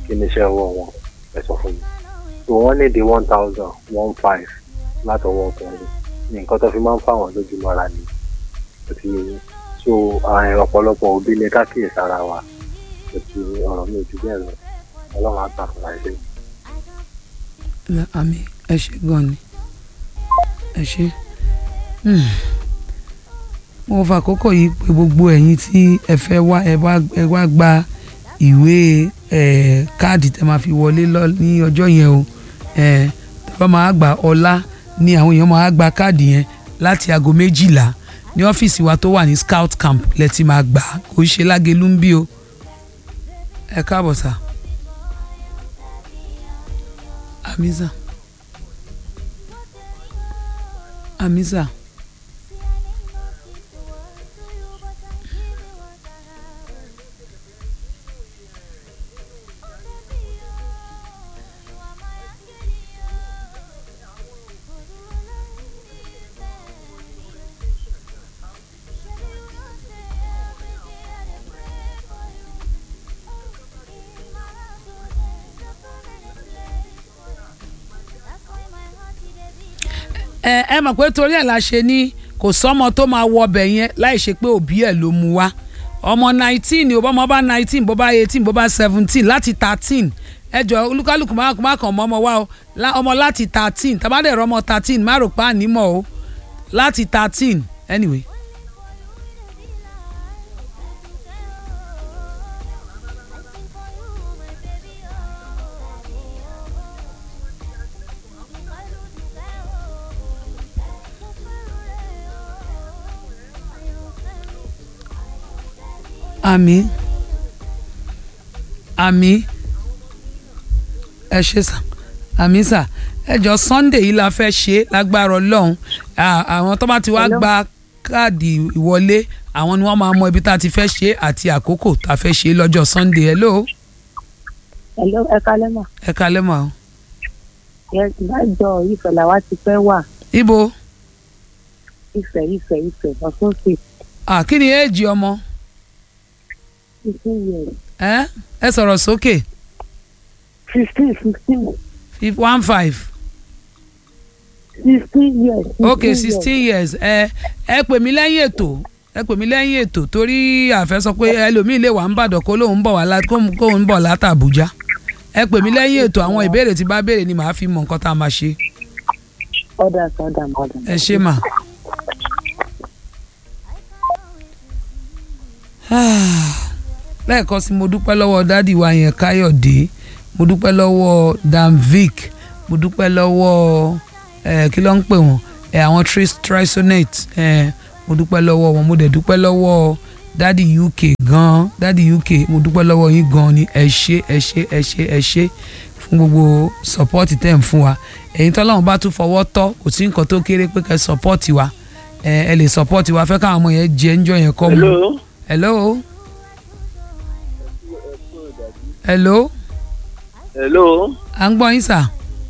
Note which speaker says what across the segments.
Speaker 1: kí ni iṣẹ́ ọwọ́ wọn ẹ sọ fún mi so wọ́n ní di one thousand one five látọwọ́ ọkùnrin ní nǹkan tó fi máa ń fáwọn lójúmọ́ra ni àti so àwọn ọ̀pọ̀lọpọ̀ òbí ní kákìyèsí ara wa àti ọ̀rọ̀ mi ò ju bẹ́ẹ̀ lọ ọlọ́run á gbà fún wa ṣe.
Speaker 2: àmì ẹ ṣe gan ni ẹ ṣe Hmm. mo fà àkókò yìí pé gbogbo ẹ̀yin tí ẹ fẹ́ wá ẹ wá ẹ wá gba ìwé ẹ káàdì tẹ máa fi wọlé lọ ní ọjọ́ yẹn o ẹ tẹ bá máa gbà ọlá ni àwọn èèyàn máa gba káàdì yẹn láti aago méjìlá ní ọ́fíìsì wa tó wà ní scout camp lẹ ti máa gbà á. kò ń ṣe lágẹ̀lú ń bí o ẹ káàbọ̀ sà amiza amiza. ẹ ẹ mọ̀ pé torí ẹ̀ la ṣe ní kò sọ́mọ tó máa wọ ọbẹ̀ yẹn láì ṣe pé òbí ẹ̀ ló mu wá ọmọ nineteen ò bọ́mọ bá nineteen bó bá eighteen bó bá seventeen láti thirteen ẹ jọ olúkálùkù má má kàn mọ́ ọmọ wa o lá- ọmọ láti thirteen tàbádẹ́ rọ ọmọ thirteen má rò pa ànímọ̀ o láti thirteen anyway. àmì àmì ẹ ṣe sà àmì sà ẹ jọ sunday yìí la fẹ́ ṣe lágbára ọlọ́run À- àwọn tó bá ti wá
Speaker 3: Hello?
Speaker 2: gba káàdì ìwọlé àwọn ni wọ́n máa mọ ibi tá a ti fẹ́ ṣe àti àkókò tá a fẹ́ ṣe lọ́jọ́ sunday hello
Speaker 3: Hello, ẹ kálẹ́ mà.
Speaker 2: ẹ kalẹ́ mọ́ ọ.
Speaker 3: Yes, láìjọ ìfẹ́ làwa ti fẹ́ wà.
Speaker 2: ibo
Speaker 3: Ìfẹ́ ìfẹ́ ìfẹ́ ọ̀tún sí
Speaker 2: ah, kí ni éèjì ọmọ
Speaker 3: fifteen years.
Speaker 2: ẹ ẹ sọ̀rọ̀ sókè
Speaker 3: Fifteen fifteen
Speaker 2: Fif- one five
Speaker 3: sixteen years.
Speaker 2: ok sixteen years ẹ ẹ pè mí lẹ́yìn ètò ẹ pè mí lẹ́yìn ètò torí àfẹ́ sọ pé ẹlòmíì lè wà ń bàdàn kó lóun bọ̀ wá lá- kó- kóun bọ̀ láti Àbújá ẹ pè mí lẹ́yìn ètò àwọn ìbéèrè tí bá béèrè ni màá fi mọ nǹkan tá a máa ṣe
Speaker 3: Ọ̀dà sọ̀dà mọ̀dà.
Speaker 2: ẹ ṣé mà. lẹ́ẹ̀kan sí mo dúpẹ́ lọ́wọ́ dádì wa yẹn Káyọ̀dé mo dúpẹ́ lọ́wọ́ Danvic mo dúpẹ́ lọ́wọ́ eh, kí ló ń pè wọ́n eh, àwọn tris- trisonate eh, mo dúpẹ́ lọ́wọ́ wọn mo dẹ̀ dúpẹ́ lọ́wọ́ dádì UK gan dádì UK mo dúpẹ́ lọ́wọ́ yín gan ni ẹ ṣé ẹ ṣé ẹ ṣé ẹ ṣé fún gbogbo sọpọ́ọ̀tì tẹ̀ ń fún wa ẹ̀yin tọ́lọ́run bá tún fọwọ́ tọ́ kò sí nǹkan tó kéré pé kẹ́ sọpọ́ọ̀tì wa ẹ ẹ lè sọpọ́ọ̀tì wa fẹ́ káwọn ọmọ yẹn jẹ ń jọ yẹn kọ́ mu.
Speaker 4: hello.
Speaker 2: hello. hello.
Speaker 4: hello.
Speaker 2: à ń gbọ́ yín sà.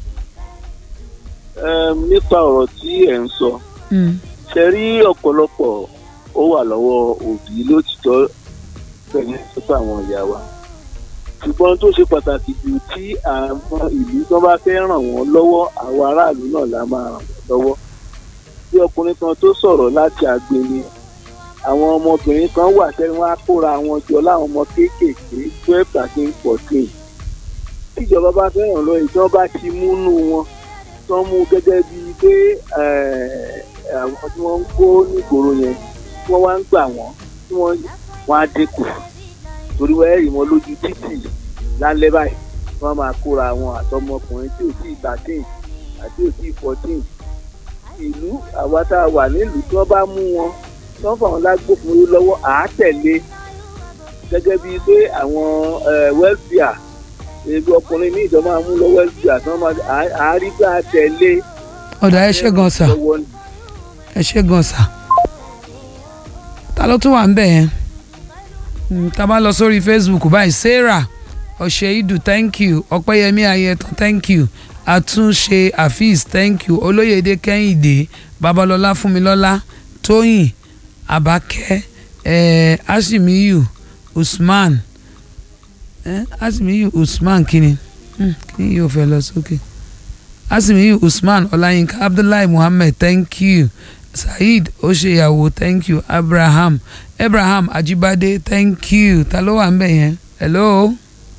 Speaker 4: um, nípa ọ̀rọ̀ tí ẹ̀ ń sọ
Speaker 2: Mm.
Speaker 4: ṣe rí ọ̀pọ̀lọpọ̀ ó wà lọ́wọ́ òbí lótìtọ́ pẹ̀lú sọ́tọ̀ àwọn ìyá wa ṣùgbọ́n tó ṣe pàtàkì jù tí àwọn ìlú tó bá fẹ́ ràn wọ́n lọ́wọ́ àwọn aráàlú náà la máa ràn wọ́n lọ́wọ́ bí ọkùnrin kan tó sọ̀rọ̀ láti àgbèni àwọn ọmọbìnrin kan wà tẹ́lẹ̀ wọ́n á kóra wọn jọ láwọn ọmọ kéékèèké twelve thirteen fourteen tíjọba bá fẹ́ ràn lọ́wọ́ ìjọba bá ti múnú wọn tó ń mú gẹ́gẹ́ bíi pé eh, àwọn tí wọ́n ń kó nígboro yẹn tí wọ́n wá ń gbà wọ́n tí wọ́n wọ́n á dínkù torí wọ́n ẹ̀rì wọn lójú títì lálẹ́ báyìí wọ́n máa kóra wọn àtọmọkùnrin tí ò tí ì thirteen àti ò tí ì fourteen ìlú àwa tá a wà nílùú tí wọ́n bá mú wọn tí wọ́n fà wọn lágbófinró lọ́wọ́ àá tẹ̀lé gẹ́gẹ́ bíi pé àwọn welfare èlò ọkùnrin ní ìjọba máa mú lọ welfare tí wọ́n máa àárí bá a tẹ̀lé
Speaker 2: ọ̀dà ẹ ṣé gan sà
Speaker 4: lọ́wọ́ ni.
Speaker 2: ẹ ṣé gan sà. ta ló tún wà ń bẹ̀ yẹn. Mm, tá a bá lọ sórí Facebook báyìí Sarah ọ̀ṣẹ́ìdù thank you ọ̀pẹ́yẹmí ayẹtàn thank you àtúnṣe afeez thank you olóyèdè kẹ́hìndé babalọ́lá fúnmilọ́lá tóyìn abakẹ́ eh, ashimiyu usman ẹ asimiyu usman kini Hmm, kini yóò fẹ́ lọ sókè asimiyu usman ọláyínká abdullahi muhammed thank you saheed oṣeyàwó thank you abraham abraham ajibade thank you ta ló wà ń bẹ̀ yẹn hello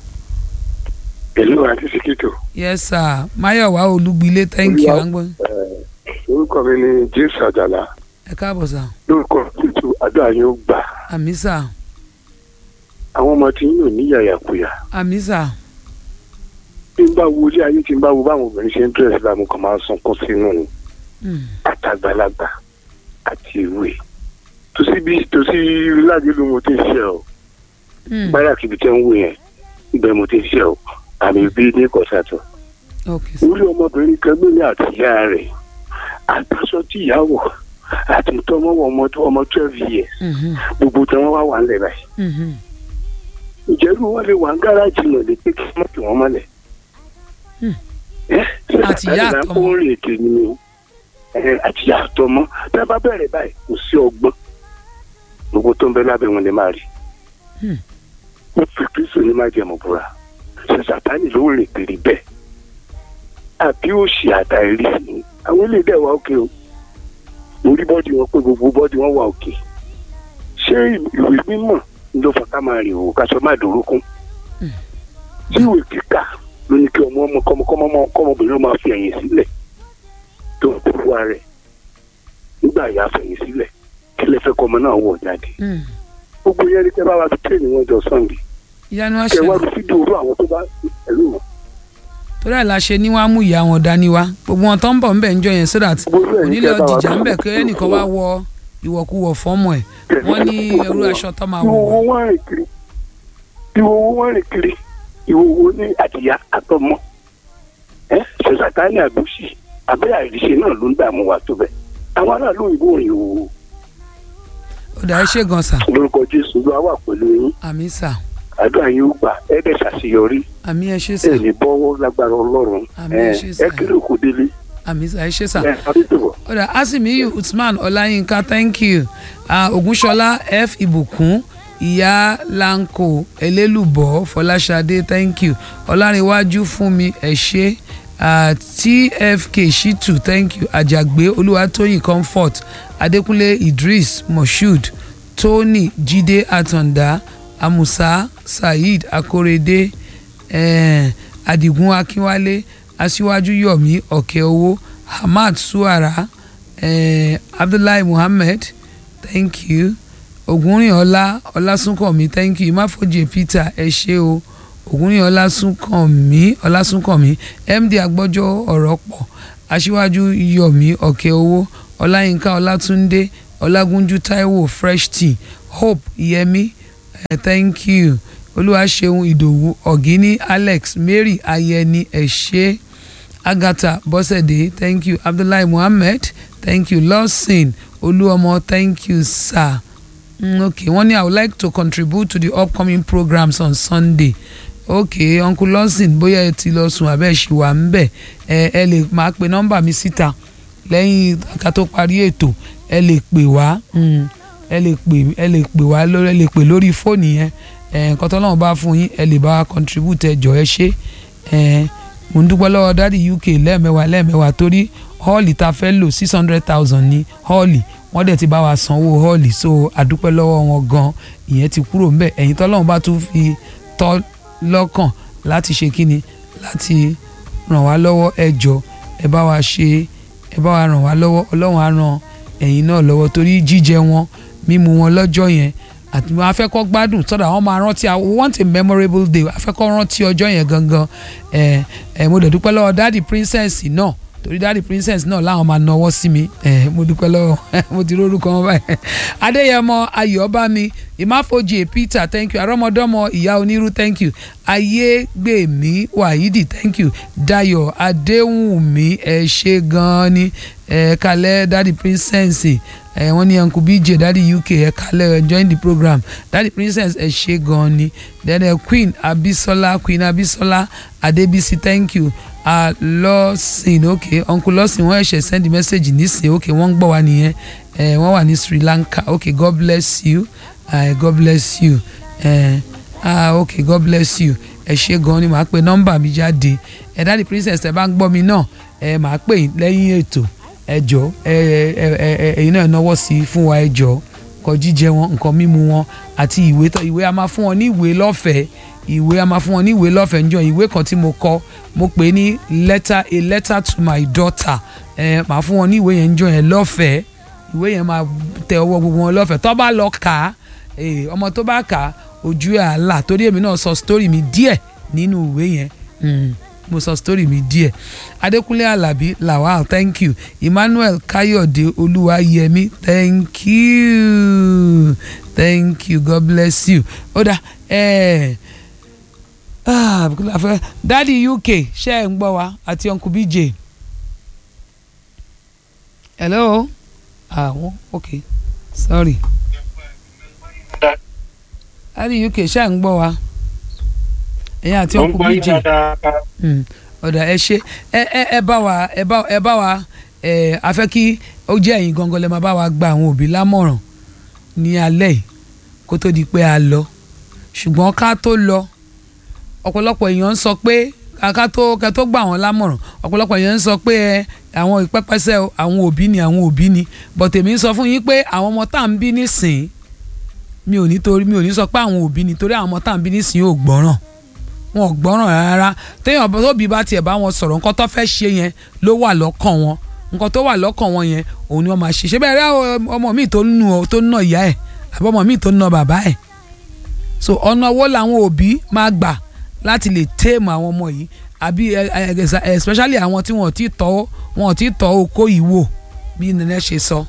Speaker 5: pẹ̀lú àti síkítò
Speaker 2: yes sir mayowa olúgbilé thank you
Speaker 5: Olúwa-
Speaker 2: àgbọn
Speaker 5: orúkọ mi ni james àjàlá
Speaker 2: ẹ káàbọ̀ sà
Speaker 5: lórúkọ tuntun àdúrà yóò gbà
Speaker 2: àmì sà
Speaker 5: àwọn ọmọ tí yóò ní yàyàkuyà
Speaker 2: àmì sà
Speaker 5: bí n bá wo ilé ayé tí n bá wo báwọn obìnrin ṣe ń dírẹ̀sì láàmú kan máa ń sunkún sínú ni
Speaker 2: Hmm,
Speaker 5: àtàgbàlagbà àti ìwé tòsí bí tòsí ládìí ló mo ti ń ṣe ọ
Speaker 2: hmm,
Speaker 5: báyà kìbi tẹ́ ń wò yẹn ibẹ̀ mo ti ń ṣe ọ àmì bí ní kọ̀sátọ̀
Speaker 2: ok sà
Speaker 5: orí ọmọbìnrin kan gbélé àti ìyá rẹ̀ àtàṣọ tí ìyá wọ̀ àti tọmọwọ ọmọ tó ọmọ twelve years
Speaker 2: Mhm,
Speaker 5: gbogbo tí wọ́n wá wà ńlẹ̀ báyìí
Speaker 2: mhm,
Speaker 5: ìjẹ́rú wọn lè wà ń gáràjì náà lè pé kí wọ́n tì wọ́n mọ́lẹ̀.
Speaker 2: Hmm.
Speaker 5: ẹ ṣe
Speaker 2: Àti ìyá
Speaker 5: àtàlẹ́
Speaker 2: àtọmọ.
Speaker 5: kó rìn ètè ni o ẹ àti ìyá àtọmọ tí wọ́n bá bẹ̀rẹ̀ báyìí kò sí ọgbọ́n gbogbo tó ń bẹ lábẹ́ wọn lè máa rí.
Speaker 2: Hmm.
Speaker 5: ó fi kristu ní máa jẹmọ búra ṣe sàtánì ló rìn kiri bẹ́ẹ̀ àbí òṣì àtàrí ni àwọn ilé dẹ̀ wá òkè o orí bọ́ọ̀dì wọn pé gbogbo bọ́ọ̀dì wọn wà òkè ṣé ìwé mímọ́ ló fà ká máa rìn òwò ká sọ má dòrókún tí ìwé kíkà ló ní kí ọmọ ọmọ kọmọ kọmọ ọmọ kọmọbìnrin ó máa fi ẹ̀yìn sílẹ̀ tó ń kó wa rẹ̀ nígbà yà fẹ̀yìn sílẹ̀ kí lè fẹ́ kọ́ ọmọ náà wọ̀ jáde
Speaker 2: hmm.
Speaker 5: gbogbo yẹn ní kẹ́ bá wa fi tẹ́ẹ̀nì wọn jọ sunday
Speaker 2: ìyanu
Speaker 5: kẹ́ wá
Speaker 2: àṣẹ
Speaker 5: fi fídíò orú àwọn tó bá ẹ̀lú wọn.
Speaker 2: torí ẹ̀ la ṣe ní wàá mú ìyá wọn dání wá gbogbo wọn tó ń bọ̀ ńbẹ̀ ń jọ yẹn so that
Speaker 5: gbogbo ẹ̀ ní
Speaker 2: onílé
Speaker 5: kẹ́ bá wa
Speaker 2: ọjìjà
Speaker 5: fi-
Speaker 2: ńbẹ̀ kí ẹnìkan wá wọ ìwọ̀kuwọ̀ fọ́mọ ẹ̀ wọ́n ní irú aṣọ tó máa wọ̀
Speaker 5: ìwòwò wọn rìn kiri ìwòwò wọn rìn kiri ìwòwò ní àtìyá àtọmọ ẹ ṣèṣàtánì àgbòsì abẹ́ àìríṣe náà ló ń dààmú wa tó bẹ́ẹ̀ àwọn aráàlú òyìnbó rìn ìwòwò
Speaker 2: ó dà ẹ ṣe gan sà
Speaker 5: lórúkọ jésù ló wà pẹ̀lú yín
Speaker 2: àmì sà
Speaker 5: àdúrà yín ó gbà ẹ dẹ̀ ṣàṣeyọrí
Speaker 2: àmì ẹ ṣe sà
Speaker 5: ẹ ní bọ́wọ́ lágbára ọlọ́run
Speaker 2: Àmín,
Speaker 5: ẹ
Speaker 2: ẹ ṣé sà.
Speaker 5: ẹ kéré òkú délé
Speaker 2: àmì sà ẹ ṣe sà.
Speaker 5: ẹ adétòwọ̀.
Speaker 2: ó dà asimiyu usman ọláyínká thank you uh, ogunṣọlá f ìbùkún ìyá lanko elélùbọ fọláṣadé thank you ọlárẹ̀wájú fúnmi ẹ ṣé uh, tfk shitu thank you àjàgbé olúwatóyìn comfort adékúnlé idris moshood tony jíde àtàndá amusa saheed akorede eh, adigun akínwálé aṣíwájú yomi ọ̀kẹ́owó hamad suara eh, abdullahi muhammed thank you ògúnrìnọlá ọlásùnkànmí thank you ìmáfojì peter ẹ ṣé o ògúnrìn ọlásùnkànmí ọlásùnkànmí md agbọ́jọ́ ọ̀rọ̀ pọ̀ aṣíwájú yomi ọ̀kẹ́owó ọláyínká ọlátúndé ọlágúnjú táíwò fresh tea hope yẹmi eh, thank you olúwaṣeun ìdòwú ọ̀gíní alex mary ayẹni ẹ ṣé agatha bọ́sẹ̀dé thank you abdullahi muhammed thank you lawson olúọmọ thank you sir mm, okay wọ́n ní i would like to contribute to the upcoming programs on sunday okay uncle lawson bóyá ẹ ti lọ sùn abẹ́ ṣì wà ń bẹ̀ ẹ ẹ lè máa pe nọ́mbà mi síta lẹ́yìn ká tó parí ètò ẹ lè pè wá mm, ẹ lè pè ẹ lè pè wá lórí ẹ lè pè lórí fóònù yẹn ẹ nǹkan tó lọ́wọ́ bá fún yín ẹ lè bá wa contribute ẹ jọ ẹ ṣé ẹ mo ń dúpẹ́ lọ́wọ́ dádì uk lẹ́ẹ̀mẹ́wàá lẹ́ẹ̀mẹ́wàá torí họ́ọ̀lì tá a fẹ́ lò six hundred thousand ní họ́ọ̀lì wọ́n dẹ̀ ti bá wa sanwó họ́ọ̀lì so àdúpẹ́ lọ́wọ́ wọn gan ìyẹn ti kúrò ńbẹ̀ ẹ̀yin tọ́lọ́run bá tún fi tọ́ lọ́kàn láti ṣe kíni láti ràn wá lọ́wọ́ ẹ jọ ẹ bá wa ṣe ẹ bá wa ràn wá lọ́wọ́ ọlọ́run á ràn ẹ̀yin náà lọ́wọ́ torí jíjẹ wọn mímu wọn lọ́jọ́ yẹn àti wọn afẹ́kọ́ gbádùn sọ́dọ̀ àwọn máa rántí I want a memorable day afẹ́kọ́ rántí ọjọ́ yẹn gangan ẹ ẹ mo dẹ̀ dúpẹ́ lọ́wọ́ dáàdì princess náà torí dáàdì princess náà láwọn máa nawọ́ sí mi ẹ mo dúpẹ́ lọ́wọ́ mo ti rórúkọ wọn báyìí adéyẹmọ ayọ̀bámi ìmáfojì peter thank you arọ́mọdọ́mọ ìyá onírú thank you ayégbèmí wàhídì thank you dayọ̀ adéwùnmí ẹ ṣé gan-an ni ẹ kalẹ̀ dáàdì princess ẹ wọ́n ní uncle bj daddy uk ẹ kalẹ̀ ẹ join the program daddy princess ẹ ṣé gan ni then uh, queen abisola queen abisola adebisi thank you uh, lọ́sìn ok uncle lọ́sìn wọ́n ẹ̀ṣẹ̀ send the message nísìn ok wọ́n ń gbọ́ wa nìyẹn ẹ wọ́n wà ní sri lanka ok god bless you uh, god bless you ẹ ah ok god bless you ẹ ṣe gan ni màá pe nọ́mbà mi jáde ẹ dáàdi princess ẹ bá ń gbọ́ mi náà ẹ màá pè yín lẹ́yìn ètò ẹ jọ ẹ ẹ ẹ ẹ ẹ̀yin náà náwó sí i fún wa ẹ jọ nǹkan jíjẹ wọn nǹkan mímu wọn àti ìwé tó ìwé a máa fún wọn ní ìwé lọ́fẹ̀ẹ́ ìwé a máa fún wọn ní ìwé lọ́fẹ̀ẹ́ níjọ́ ìwé kan tí mo kọ mo pè é ní letter a letter to my daughter ẹ màá fún wọn ní ìwé yẹn níjọ́ yẹn lọ́fẹ̀ẹ́ ìwé yẹn máa tẹ ọwọ́ gbogbo wọn lọ́fẹ̀ẹ́ tó bá lọ kà á eh, ọmọ tó bá kà á ojú ẹ̀ àlà torí èmi náà sọ story mi díẹ̀ nínú ìwé yẹn mm, mo sọ story mi díẹ̀ adékúnlé alábí lawal thank you emmanuel káyọ̀dé olúwayẹmí thank you thank you god bless you ó dà ẹ ah kí la fẹ́ dádì uk ṣe ẹ̀ ń gbọ́ wa àti uncle bj hello ah wọ́n ok sorry dádì uk ṣe ẹ̀ ń gbọ́ wa ẹ̀yin àti uncle bj Mm, ọ̀dà ẹ ṣe ẹ ẹ ẹ bá wa ẹ bá ẹ bá wa ẹ a fẹ́ kí ó jẹ́ ẹ̀yin gangan lè máa bá wa gba àwọn òbí lámọ̀ràn ní alẹ́ yìí kó tó di pé a lọ ṣùgbọ́n ká tó lọ ọ̀pọ̀lọpọ̀ èèyàn ń sọ pé ká tó ká tó gbà wọ́n lámọ̀ràn ọ̀pọ̀lọpọ̀ èèyàn ń sọ pé ẹ àwọn ìpẹ́pẹ́sẹ́ o, àwọn òbí ni àwọn òbí ni but èmi ń sọ fún yín pé àwọn ọmọ tá à ń bí nísìn mi ò ní torí mi ò ní sọ pé àwọn òbí ni torí àwọn ọmọ tá à ń bí nísìn ò gbọ́ràn wọn ò gbọ́ràn rárá téèyàn tóbi bá tiẹ̀ bá wọn sọ̀rọ̀ nǹkan tó fẹ́ ṣe yẹn ló wà lọ́kàn wọn nǹkan tó wà lọ́kàn wọn yẹn òun ni wọ́n máa ṣe ṣé bẹ́ẹ̀ rẹ́ ọmọ mi tó nù ọ tó nà ìyá ẹ̀ àbí ọmọ mi tó nà bàbá ẹ̀ so ọ̀nà wo làwọn òbí máa gbà láti lè téèmù àwọn ọmọ yìí àbí especially àwọn tí wọn ò tí tọ́ wọn ò tí tọ́ okó yìí wò bí nene ṣe sọ.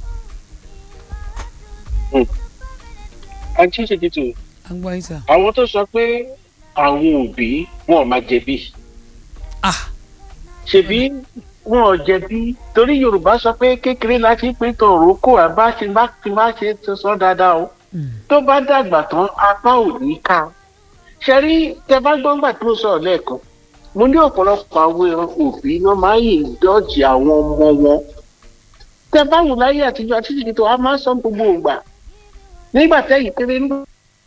Speaker 6: àǹtí ṣètìtù
Speaker 2: agbọ́n yín sà.
Speaker 6: àwọn tó sọ pé àwọn òbí wọn ò máa jẹ̀bi
Speaker 2: ah
Speaker 6: ṣèbí wọn ò jẹ̀bi torí yorùbá sọ pé kékeré la ti pín tọrọ kó àbá ti bá ti bá ṣe tó sọ dáadáa o tó bá dàgbà tán apá ò ní ká ṣe rí tẹ bá gbọ́ngbà tó sọ̀rọ̀ lẹ́ẹ̀kan mo ní ọ̀pọ̀lọpọ̀ àwọn òbí wọn máa ń yìn dọ́ọ̀jì àwọn ọmọ wọn tẹ bá wù láyé àtijọ́ àti títí tó a máa ń sọ gbogbo ògbà nígbà tẹ́yìn péré nígbà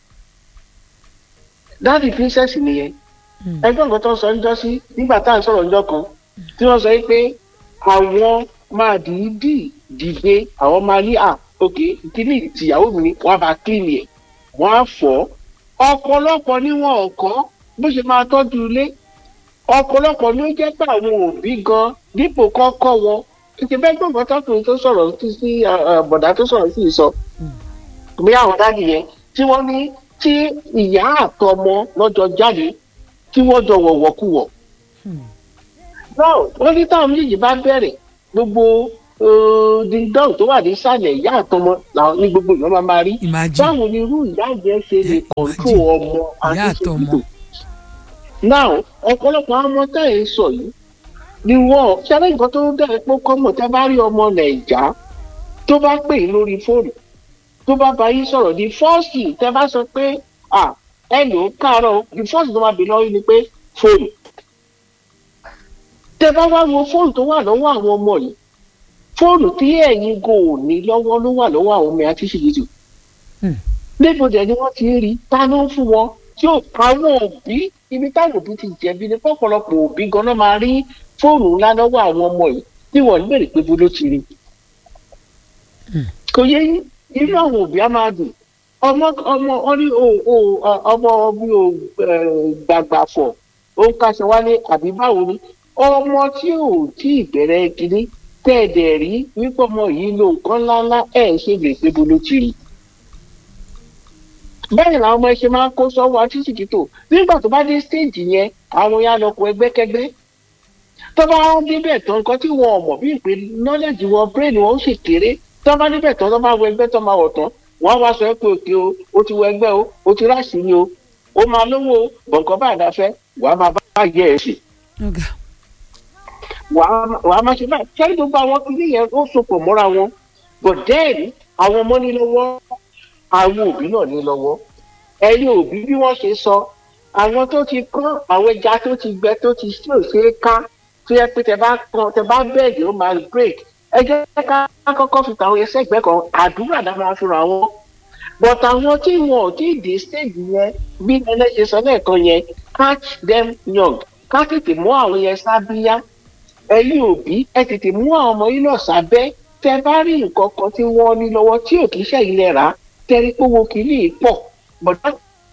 Speaker 6: dáàdì princess nìyẹn ẹgbẹ́ nǹkan tó ń sọ níjọ́ sí nígbà tá à ń sọ̀rọ̀ níjọ́ kan tí wọ́n sọ pé àwọn máa dìídì dìde àwọn máa ní à òkè kíní tìyàwó mi ni wọ́n á bá kílìnì ẹ̀ wọ́n á fọ́ ọ̀pọ̀lọpọ̀ ni wọn ò kọ́ bó ṣe máa tọ́jú ilé ọ̀pọ̀lọpọ̀ ló jẹ́ pé àwọn òbí gan dípò kọ́kọ́ wọn títí bẹ́ẹ̀ gbọ́dọ̀ tọkùnrin tó sọ̀rọ̀ sí bọ̀dá tó sọ̀rọ̀ sí ìsọ bí àwọn dáàdì yẹn tí wọ́n ní tí ìyá àtọmọ lọ́jọ́ jáde tí wọ́n jọ wọ̀wọ̀kuwọ̀. náà wọ́n ní táwọn méjèèjì bá bẹ̀rẹ̀ gbogbo dídán tó wà nísàlẹ̀ ìyá àtọmọ làwọn ní gbogbo ìyá máa máa rí.
Speaker 2: Imagine.
Speaker 6: báwo ni irú ìyá yẹn ṣe lè kọ̀ǹtró ọmọ
Speaker 2: ìyá àtọmọ.
Speaker 6: náà ọ̀pọ̀lọpọ̀ àwọn ọmọ tá ẹ̀ ń sọ yìí ni wọ́n ṣẹlẹ̀ nǹkan tó dẹ̀ pé kọ́mọ̀ tẹ́ bá rí ọmọ nàìjà tó bá pè é lórí fóònù tó bá bá yín sọ̀rọ̀ di fọ́ọ̀sì tẹ́ bá sọ pé à ẹ lò ó káàárọ̀ di fọ́ọ̀sì tó máa bè lọ́wọ́ yín ni pé fóònù. tẹ́ bá wá wo fóònù tó wà lọ́wọ́ àwọn ọmọ yìí fóònù tí ẹ̀yin go ò ní lọ́wọ́ ló wà lọ́wọ́ àwọn ọmọ àti ṣìṣìṣì.
Speaker 2: Hmm.
Speaker 6: níbo dẹ̀ ni wọ́n ti ń rí ta ló ń fún wọn tí ó àwọn òbí ibi táwọn òbí ti jẹ̀bi ni pọ̀pọ̀lọpọ̀ òbí gan-an máa rí fóònù ńlá lọ́wọ́ àwọn ọmọ yìí tí wọ́n ń bèrè pé bó ló ti rí kò yẹ yín inú àwọn òbí á máa dùn ọmọ ọmọ wọn ní o o ọmọ mi ò gbàgbà fọ ó ń kaṣọ wálé àbí báwo ni ọmọ tí ò tí ì bẹ̀rẹ̀ kínní tẹ̀ẹ̀dẹ̀ rí wípé ọmọ yìí lo nǹkan ńláńlá ẹ̀ ṣe lè pé bolo ti rí. bẹ́ẹ̀ làwọn ọmọ ẹ ṣe máa ń kó sọ́wọ́ àtúntìkítò nígbà tó bá dé stéèjì yẹn àwọn ya lọ kó ẹgbẹ́kẹ́gbẹ́ tó bá débẹ̀ tán nǹkan tí wọn ò mọ̀ bí ìpè knowledge wọn brain wọn ó sì kéré tó bá níbẹ̀ tán tó bá wọ ẹgbẹ́ tó máa wọ̀ tán wọ́n á wá sọ pé òkè o ó ti wọ ẹgbẹ́ o ó ti ráṣì ni o ó máa lówó o bọ̀ǹkan bá àdáfẹ́ wàá máa bá yẹ ẹ̀ sí
Speaker 2: ọ̀gá
Speaker 6: wàá máa ṣe báyìí sẹ́ni gbogbo àwọn kìíní yẹn ó sopọ̀ mọ́ra wọn but then àwọn ọmọ ní lọ́wọ́ àwọn òbí náà ní lọ́wọ́ ẹ̀yin òbí bí wọ́n ṣe sọ àwọn tó ti kán àwọn ẹja tó ti gbẹ tó ti sí òṣèré ká tó yẹ pé tẹ bá kan tẹ bá bẹ́ẹ̀dì ó máa break ẹ jẹ́ ká kọ́kọ́ fi tàwọn ẹsẹ̀ ìgbẹ́ kan àdúrà dá máa fi ràn wọ́n but àwọn tí wọn ò tí ì dé stage yẹn bí nene ṣe sọ lẹ́ẹ̀kan yẹn catch them young ká tètè mú àwọn yẹn sábíyá ẹ̀yin òbí ẹ tètè mú àwọn ọmọ yín náà sábẹ́ tẹ bá rí nǹkan kan tí wọ́n ní lọ́wọ́ tí ò kì í ṣẹ̀yìn lẹ̀ rà tẹ́rí pé owó kìíní yìí pọ̀ bọ̀dá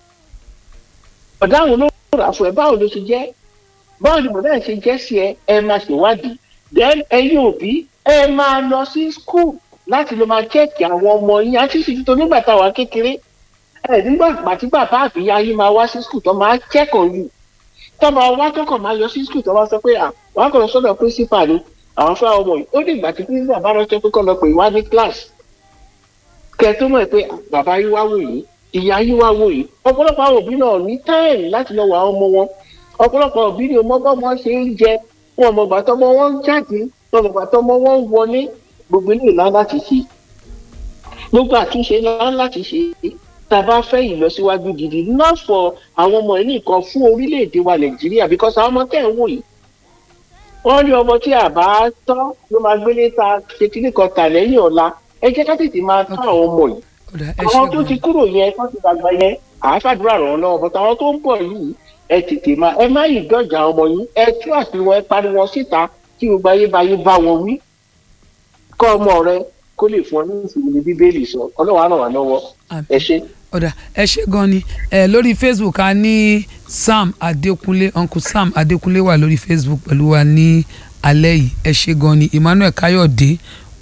Speaker 6: bọ̀dá àwọn ló rà fún ẹ báwo ló ṣe jẹ́ báwo ni bọ̀dá yẹn ṣe jẹ́ sí ẹ ẹ máa ṣèwádìí then ẹ̀yin òbí ẹ máa lọ sí school láti lọ máa chẹ́ẹ̀kì àwọn ọmọ yín àti ìṣèjú tó nígbà táwa kékeré ẹ nígbà pàtí bàbá àbíyá yín máa wá sí school tó máa check on you tó máa wá tó kàn máa yọ sí school tó máa sọ pé à wọn á kàn lọ sọ́dọ̀ principal ni àwọn fún àwọn ọmọ yìí ó dìgbà tí principal bá ránṣẹ́ pé kọ́ lọ pè wá ní class kẹ tó mọ̀ pé bàbá yín wá wò yìí ìyá yín wá wò yìí ọ̀pọ̀lọpọ̀ àwọn òbí náà ní táìmù láti lọ wọ àwọn ọmọ wọn ọ̀pọ̀lọpọ̀ òbí ni ọmọ bọ́ wọn ṣe ń jẹ wọn mọ̀ gbàtọ́ ọmọ wọn ń jáde wọn mọ̀ gbàtọ́ ọmọ wọn ń wọlé gbogbo ilé ìlànà láti ṣe gbogbo àtúnṣe ńlá láti ṣe tá a bá fẹ́ ìlọsíwájú gidi not for àwọn ọmọ yìí nìkan fún orílẹ̀-èdè wa nàìjíríà because àwọn ọmọ tẹ̀ ń wò yìí wọ́n ní ọmọ tí àbá tọ́ ló máa gbélé ta ṣe kíní kan tà lẹ́yìn ọ̀la ẹ jẹ́ ká tètè máa tọ́ àwọn ọmọ yìí
Speaker 2: ọ̀dà ẹ
Speaker 6: àwọn
Speaker 2: ṣe
Speaker 6: tó ti
Speaker 2: gan
Speaker 6: kúrò yẹn tó ti dàgbà yẹn àáfàdúrà ràn án lọ́wọ́ bọ́tà àwọn tó ń bọ̀ yìí ẹ tètè máa ẹ má yìí dọ̀jà ọmọ yìí ẹ tú àṣírí wọn ẹ pariwo síta kí gbogbo ayé báyé bá wọn wí kọ́ ọmọ rẹ kó lè fún ọ ní ìsinmi ní bíbélì sọ ọlọ́wọ́ á ràn wá lọ́wọ́
Speaker 2: Àmín.
Speaker 6: ẹ ṣe.
Speaker 2: ọ̀dà ẹ ṣe gan ni ẹ lórí facebook a ní sam adékúnlé uncle sam adékúnlé wà lórí facebook pẹ̀lú wa ní alẹ́ yìí ẹ ṣe gan ni emmanuel káyọ̀dé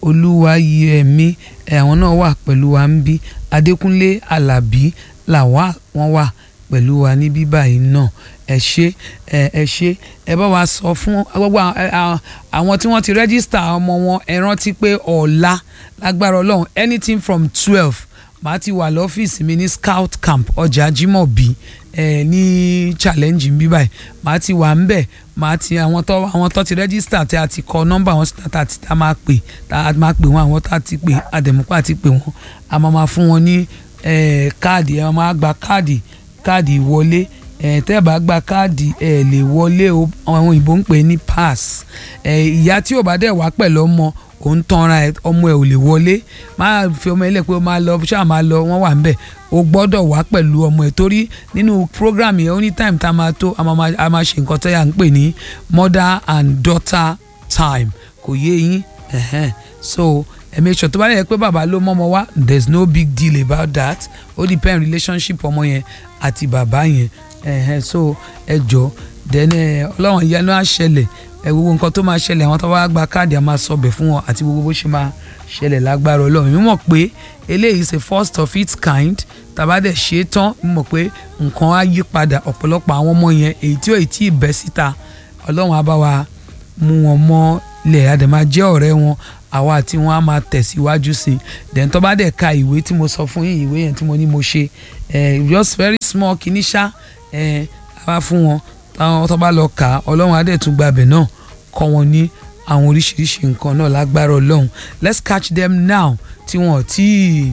Speaker 2: olúwayẹmí ẹ àwọn náà wà pẹ̀lú wa ń bí adékúnlé alábí làwa wọn wà pẹ̀lú wa ní bíbá yìí náà ẹ ṣe ẹ ẹ ṣe ẹ bá wa sọ fún gbogbo àwọn- ẹ, àwọn- àwọn tí wọ́n ti rẹ́gísítà ọmọ wọn ẹ rántí pé ọ̀la lágbára ọlọ́run anything from twelve màá ti wà lọ́fíìsì mi ní scout camp ọjà jimobi ẹ ní challenge bí báyìí màá ti wà ń bẹ̀ màá ti àwọn tó àwọn tó ti rẹ́gísítà tí a ti kọ nọ́mbà wọn síta tá a ti tá a máa pè tá a máa pè wọn àwọn tá a ti pè àdẹ̀mọ́pá àti pè wọ́n a máa máa fún wọn ní ẹ, káàdì ẹ máa gba káàdì káàdì ìwọlé ẹ tẹ́ ẹ bá gba káàdì ẹ lè wọlé o àwọn òyìnbó ń pè é ní pass ẹ ìyá tí ò bá dẹ̀ wá pẹ̀lú ọmọ òun tanra ẹ ọmọ ẹ ò lè wọlé máa fi ọmọ ẹ lẹ pé ó máa lọ ṣáà máa lọ wọ́n wà ń bẹ̀ o gbọ́dọ̀ wá pẹ̀lú ọmọ ẹ torí nínú program yẹn anytime tá a máa tó a máa máa- a máa ṣe nǹkan tó yà ń pè ní mother and daughter time kò yé yín ẹ̀hẹ́n. so ẹ make sure tó bá lè yẹ pé bàbá ló mọ́ ọmọ wá there is no big deal about that ó depend relationship ọmọ yẹn àti bàbá yẹn ẹ̀hẹ́n. so ẹ jọ then ẹ, ọlọ́run ìyanu á ṣẹlẹ̀ ẹ gbogbo nǹkan tó máa ṣẹlẹ̀ àwọn tó bá gba káàdì á máa sọbẹ̀ fún wọn àti gbogbo bó ṣe máa ṣẹlẹ̀ lágbára ọlọ́run mi mọ̀ pé eléyìí ṣe first of its kind tàbá dẹ̀ ṣe é tán mi mọ̀ pé nǹkan á yí padà ọ̀pọ̀lọpọ̀ àwọn ọmọ yẹn èyí tí ò ì tí ì bẹ́ síta ọlọ́run á bá wa mú wọn mọ́ lẹ̀ àdèmá jẹ́ ọ̀rẹ́ wọn àwa àti wọn á máa tẹ̀síwájú sí i then tó bá dẹ̀ ka ìwé tí mo sọ fún yín ìwé yẹn tí mo ní mo ṣe eh, just very small kìíní ṣá eh, a bá fún wọn táwọn tó bá lọ kà á ọlọ́run á dẹ̀ tún gbàbẹ̀ náà kọ́ wọn ní àwọn oríṣiríṣi nǹkan náà lágbára ọlọ́run let's catch them now tí wọn ò tí ì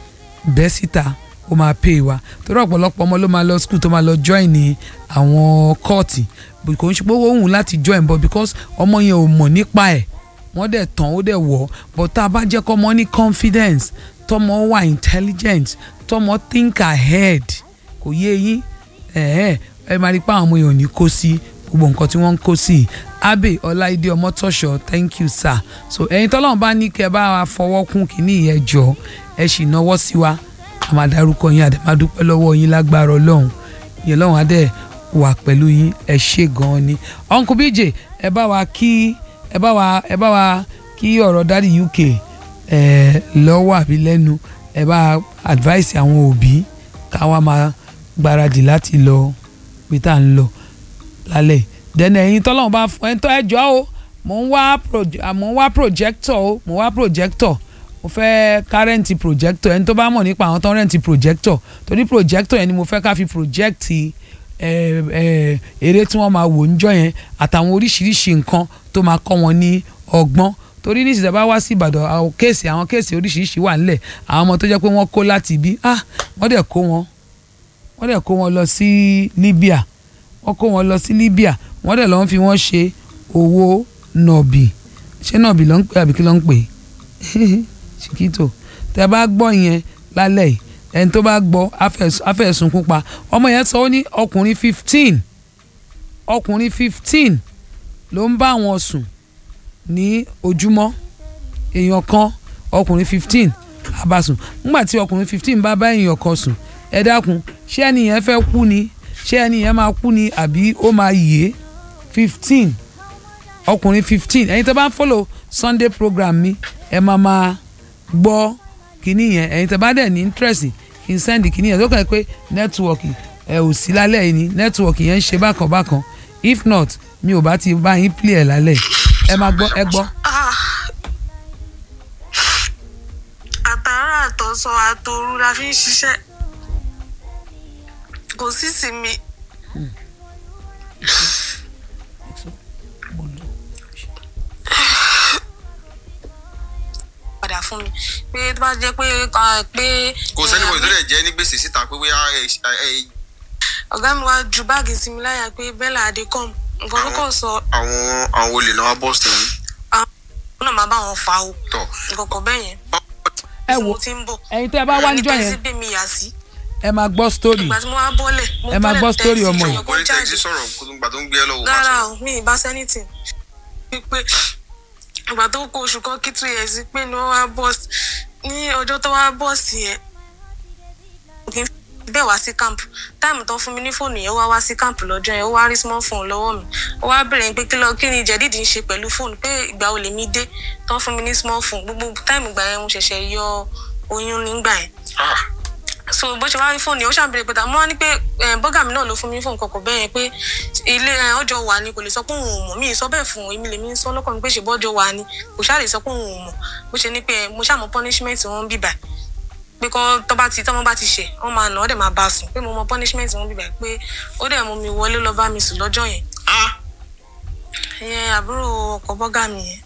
Speaker 2: bẹ́ síta ó máa pè wá torí ọ̀pọ̀lọpọ̀ ọmọ ló máa lọ school tó máa lọ join ní àwọn kọ́ọ̀tì bó kò ń ṣe pé ó wù láti join but because ọmọ yẹn ò mọ̀ nípa ẹ̀ wọ́n dẹ̀ tán ó dẹ̀ wọ̀ but tá a bá jẹ́ kọ́ ọmọ ní confidence tọmọ wà intelligent tọmọ think ahead kò yé yín ẹ̀ẹ́ ẹ máa rí pé àwọn ọmọ yẹn ò ní kó sí gbogbo nǹkan tí wọ́n ń kó sí abe ọláìdé ọmọtọ́ṣọ thank you sir so ẹ̀yin tọ́lọ́run bá ní kẹ́ ẹ bá wa fọwọ́ kún kínní ìyẹn jọ ẹ sì náwó sí wa a máa dárúkọ yín àdé máa dúpẹ́ lọ́wọ́ yín lágbára ọlọ́run yẹn lọ́run adé wà pẹ̀lú yín ẹ ṣe gan-an ni uncle bj ẹ bá wa kí ẹ bá wa ẹ bá wa kí ọ̀rọ̀ dáàdi uk ẹ lọ́wọ́ àbí lẹ́nu ẹ bá advice àwọn òbí ká wá máa gbáradì láti lọ pé tá à ń lọ lálẹ́ dẹ́nà ẹ̀yin tọ́lọ́run bá fún ẹ̀ ń tọ́ ẹ jọ́ o mò ń wá proje- à, mò ń wá projector o mò ń wá projector mo fẹ́ ká rẹ́ǹtì projector ẹni tó bá mọ̀ nípa àwọn tó ń rẹ́ǹtì projector torí projector yẹn ni mo fẹ́ ká fi project ẹ ẹ eré tí wọ́n máa wò níjọ́ yẹn àtàwọn oríṣiríṣi nǹkan tó máa kọ́ wọn ní ọgbọ́n torí ní ìsìtẹ́ bá wá sí Ìbàdàn àwọn kéèsì àwọn kéèsì oríṣiríṣi wà nílẹ̀ àwọn ọmọ tó jẹ́ pé wọ́n kó láti ibi ah wọ́n dẹ̀ kó wọn wọ́n dẹ̀ kó wọn lọ sí Libya wọ́n kó wọn lọ sí Libya wọ́n dẹ̀ lọ́n fi wọ́n ṣe owó nọ̀bì ṣé nọ̀bì ló ń pè àbí kí ló ń pè Chiquito tẹ bá gbọ́ yẹn lálẹ́ yìí ẹni tó bá gbọ́ afẹ́sùn kúpa ọmọ yẹn sọ ó ní ọkùnrin fifteen ọkùnrin fifteen ló ń bá wọn sùn ní ojúmọ́ èèyàn kan ọkùnrin fifteen abasùn nígbà tí ọkùnrin fifteen bá bá èèyàn kan sùn ẹ dákun ṣé ẹni yẹn fẹ́ kú ni ṣé ẹni yẹn máa kú ni àbí ó máa yè fifteen ọkùnrin fifteen ẹ̀yin tó bá ń follow sunday program mi ẹ máa máa gbọ́ kínní yẹn ẹ̀yin tó bá dẹ̀ ní interest kí n send kínní yẹn tó kàn pé network ẹ ò sí lálẹ́ yìí ni network yẹn ń ṣe bákan bákan if not mi ò bá ti bá yín play ẹ̀ lálẹ́ ẹ máa gbọ́ ẹ gbọ́.
Speaker 7: àtàrà àtọ̀sọ àtòru la fi ń ṣiṣẹ́ kò sí sinmi. padà fún mi pé tó bá jẹ́ pé pé.
Speaker 8: kò sẹ́ni bọ̀ ìtọ́lẹ̀ jẹ́ ní gbèsè síta pé bóyá
Speaker 7: ọ̀gá mi wá ju báàgì sí mi láyà pé bella adékọ́m nǹkan tó kàn sọ.
Speaker 8: àwọn àwọn olè náà wá bọ́ọ̀sì tèmi.
Speaker 7: àwọn náà máa bá wọn fa o
Speaker 8: tọ̀
Speaker 7: nǹkan kan bẹ́ẹ̀ yẹn.
Speaker 2: ẹ wo ẹ̀yin tẹ́ ẹ bá wá níjọ́ yẹn
Speaker 7: ẹni tẹ́sí gbé mi yà sí.
Speaker 2: ẹ máa gbọ́ story
Speaker 7: ìgbà tí mo wá bọ́lẹ̀ mo
Speaker 2: Ẹ máa gbọ́ story ọmọ yìí.
Speaker 8: orí tẹ̀sí sọ̀rọ̀ gbà tó ń gbé ẹ lọ́wọ́ bá
Speaker 7: rárá
Speaker 8: sọ.
Speaker 7: o mi ì bá sẹ́nìtì pípé ìgbà tó kó oṣù kan kí two years pé ni wọ́n wá bọ́ọ̀sì ní ọjọ́ tó wá bọ́ọ̀sì yẹn kì í bẹ́ẹ̀ wá sí camp táìmù tó fún mi ní fóònù yẹn ó wá wá sí camp lọ́jọ́ yẹn ó wá rí small phone lọ́wọ́ mi ó wá bèrè pé kí lọ kí ni jẹ̀dídì ń ṣe pẹ̀lú fóònù pé ìgbà wo lèmi dé tó fún mi ní small phone gbogbo táìmù gbà yẹn mo ṣẹ̀ṣẹ̀ yọ oyún nígbà yẹn so bó ṣe wá rí fóònù yẹn ó ṣàbẹ̀rẹ̀ pé mo wá ní pé bọ́gà mi náà ló fún mi fóònù kọ̀ọ̀kan bẹ́ẹ̀ yẹn pé ilé ọjọ́ wà ni kò lè sọ pé òun ò mọ̀ mí ì sọ bẹ́ẹ̀ fún èmi lèmi ń sọ lọ́kàn mi pé ṣe bọ́jọ́ wà ni kò ṣáà lè sọ pé òun ò mọ̀ bó ṣe ní pé mo ṣàmọ̀ punishment wọn bíbà pé kọ́ tó bá ti tọ́mọ́ bá ti ṣe wọ́n máa nà ọ́ dẹ̀ máa bá a sùn pé mo mọ punishment wọn bíbà pé ó dẹ̀ mú mi wọlé lọ bá mi sùn lọ́jọ́ yẹn ìyẹn àbúrò ọkọ̀ bọ́gà mi yẹn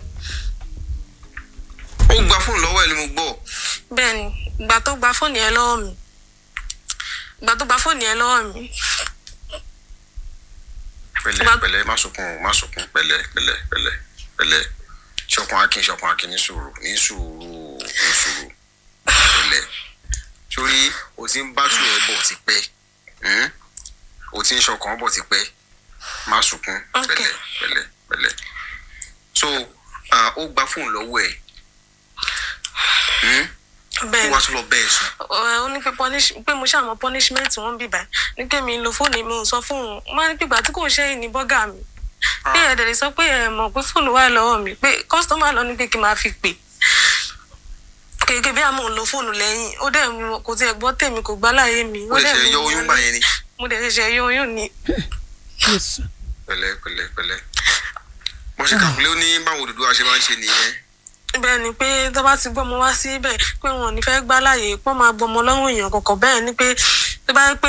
Speaker 8: ó gba fóònù lọ́wọ́ ẹ̀ ni mo gbọ́.
Speaker 7: bẹ́ẹ̀ ni ìgbà tó gba fóònù yẹn lọ́wọ́ mi ìgbà tó gba fóònù yẹn lọ́wọ́ mi
Speaker 8: pẹ̀lẹ́
Speaker 7: Bá-
Speaker 8: pẹ̀lẹ́ má sunkún o, má sunkún pẹ̀lẹ́ pẹ̀lẹ́ pẹ̀lẹ́ pẹ̀lẹ́ ṣọkàn akin ṣọkàn akin ní sùúrù ní sùúrù ní sùúrù pẹ̀lẹ́ sórí o ti ń bá tù ẹ bọ̀ ti pẹ́ hmm? o ti ń ṣọkàn bọ̀ ti pẹ́ má sunkún
Speaker 7: Ok.
Speaker 8: pẹ̀lẹ́ pẹ̀lẹ́ pẹ̀lẹ́ so ah, ó gba fóònù lọ́wọ́ ẹ̀ hmm?
Speaker 7: bẹ́ẹ̀
Speaker 8: ó
Speaker 7: ni
Speaker 8: wá tún lọ bẹ́ẹ̀ sùn
Speaker 7: Ẹ, ó ní pé punish pé mo ṣàmọ punishment wọn bì bá ní pé mi ń lo fóònù mi ò sọ fóònù wọn ní pípa tí kò ṣe é ní bọ́gà mi pé ẹ̀dẹ̀ lè sọ pé ẹ mọ̀ pé fóònù wà lọ́wọ́ mi pé kọ́sítọ́mà lọ ní pé kí n máa fi pè kéèké bí àmọ́ ń lo fóònù lẹ́yìn ó dẹ̀ mú kò tiẹ̀ gbọ́ tèmi kò gbá láyé mi
Speaker 8: ó lè
Speaker 7: dẹ̀
Speaker 8: ṣe
Speaker 7: mú
Speaker 8: yọ
Speaker 7: mi
Speaker 8: oyún
Speaker 7: wọlé.
Speaker 8: gbà yẹn ni
Speaker 7: mo dẹ̀ ṣẹ̀ṣẹ̀ yọ oyún ni
Speaker 2: Jésù.
Speaker 8: pẹ̀lẹ́ pẹ̀lẹ́ pẹ̀lẹ́ mo ṣe kàwé ó ní báwo Odùduwà ṣe máa ń ṣe nìyẹn
Speaker 7: bẹ́ẹ̀ ni pé tó bá ti gbọ́ mo wá síbẹ̀ pé wọn ò ní fẹ́ gbá láàyè pọ́n máa gbọmọ lọ́rùn èèyàn kọ̀ọ̀kan bẹ́ẹ̀ ni pé tó bá yẹ pé